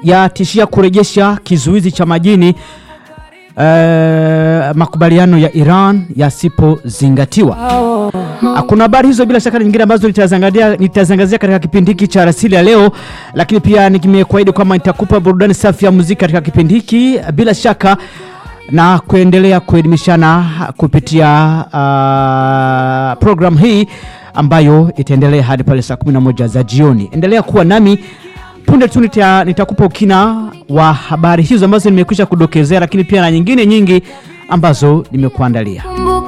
yatishia kurejesha kizuizi cha majini eh, makubaliano ya Iran yasipozingatiwa. Kuna habari hizo bila shaka na nyingine ambazo nitazangazia nitazangazia katika kipindi hiki cha Rasili ya leo, lakini pia nimekuahidi kwamba nitakupa burudani safi ya muziki katika kipindi hiki bila shaka na kuendelea kuelimishana kupitia uh, programu hii ambayo itaendelea hadi pale saa 11 za jioni. Endelea kuwa nami punde tu nita, nitakupa ukina wa habari hizo ambazo nimekwisha kudokezea, lakini pia na nyingine nyingi ambazo nimekuandalia.